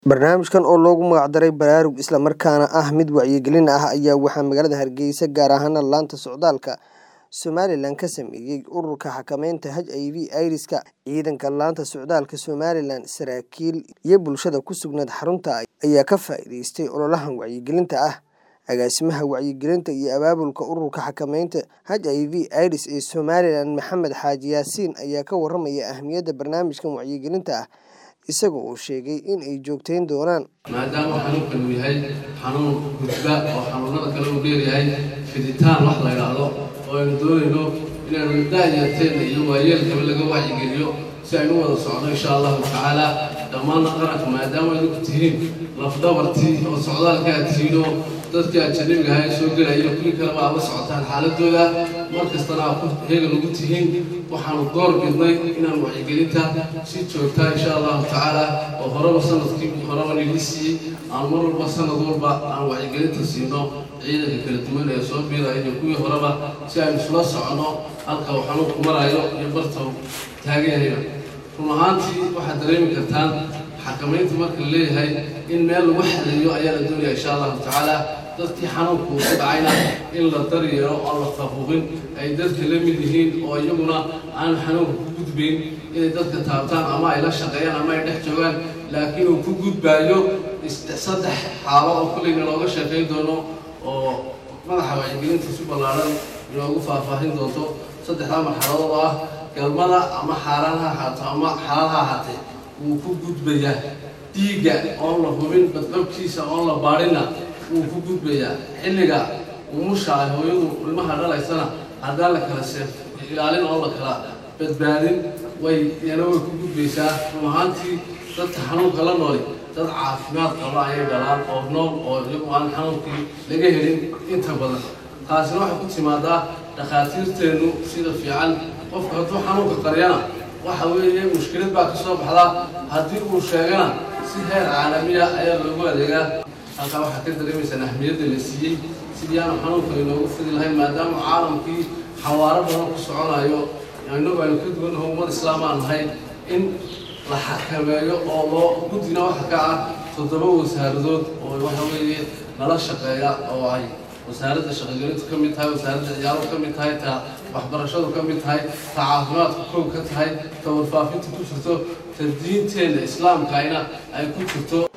Barnaamijkan oo loogu magac daray Baraarug isla markaana ah mid wacyigelin ah ayaa waxaa magaalada Hargeysa gaar ahaan laanta socdaalka Somalilan ka sameeyay Ururka Xakamaynta HIV/AIDSka. Ciidanka laanta socdaalka Somalilan, saraakiil iyo bulshada ku sugnayd xarunta ayaa ka faa'iideystay ololahan wacyigelinta ah. Agaasimaha Wacyigelinta iyo Abaabulka Ururka Xakamaynta HIV/AIDS ee Somalilan, Maxamed Xaaji Yaasiin ayaa ka warramaya ahmiyadda barnaamijkan wacyigelinta ah, isaga oo sheegay in ay joogteyn doonaan. maadaama xanuunkan uu yahay xanuun gudba oo xanuunada kale uu dheeryahay fiditaan wax la yidhaahdo oo aynu doonayno inaanu daayarteena iyo waayeelkaba laga wacyigeliyo si aynu u wada socno insha allahu tacaala dhammaanna qaranka maadaama idinku tihiin lafdhabartii oo socdaalka aad tihiin oo dadkii ajanabiga ahaa ee soo gelaya iyo kuwii kaleba aad la socotaan xaaladooda mar kastana aad ku heegan ugu tihiin waxaanu door bidnay inaan wacyigelinta si joogtaa insha allahu tacaala oo horeba sanadkii horeba nili siiyey aan mar walba sanad walba aan wacyigelinta siino ciidanka kala duwan ee soo biiraya iyo kuwii horeba si aynu isula socono halka uu xanuunku marayo iyo barta uu taagan yahayba run ahaantii waxaad dareemi kartaan xakamaynta marka la leeyahay in meel lagu xadeeyo ayaa la doonaya insha allahu tacaala dadkii xanuunku ku dhacayna in la daryeelo oo la faquuqin ay dadka la mid yihiin oo iyaguna aan xanuunka ku gudbayn inay dadka taabtaan ama ay la shaqeeyaan ama ay dhex joogaan laakiin uu ku gudbaayo saddex xaalo oo kullayna looga sheekayn doono oo madaxa wacyigelinta si ballaaran inoogu faahfaahin doonto saddexdaa marxaladood oo ah galmada ama xaaraan ha ahaato ama xalaal ha ahaatee wuu ku gudbayaa dhiigga oon la hubin badqabkiisa oon la baadhina wuu ku gudbayaa xilliga umusha ay hooyadu ilmaha dhalaysana haddaan la kala seef ilaalin oon la kala badbaadin way yana way ku gudbaysaa run ahaantii dadka xanuunka la nooli dad caafimaad qaba ayay dhalaan oo nool oo iyagu aan xanuunkii laga helin inta badan taasina waxay ku timaadaa dhakhaatiirteennu sida fiican qofku hadduu xanuunka qaryana waxa weeye mushkilad baa ka soo baxdaa haddii uu sheegana si heer caalamiya ayaa loogu adeegaa halkaa waxaad ka dareemaysaan ahmiyadda la siiyey sidii aanu xanuunkan inoogu fidi lahayn maadaama caalamkii xawaaro badan ku soconayo inagu aynu ka duwannaho ummad islaam aan nahay in la xakameeyo oo loo guddina waxa ka ah toddoba wasaaradood oo waxa weeye nala shaqeeya oo ay wasaaradda shaqogelintu ka mid tahay wasaaradda ciyaaro ka mid tahay ta waxbarashadu ka mid tahay ta caafimaadku kow ka tahay ta warfaafinta ku jirto ta diinteenna islaamkaina ay ku jirto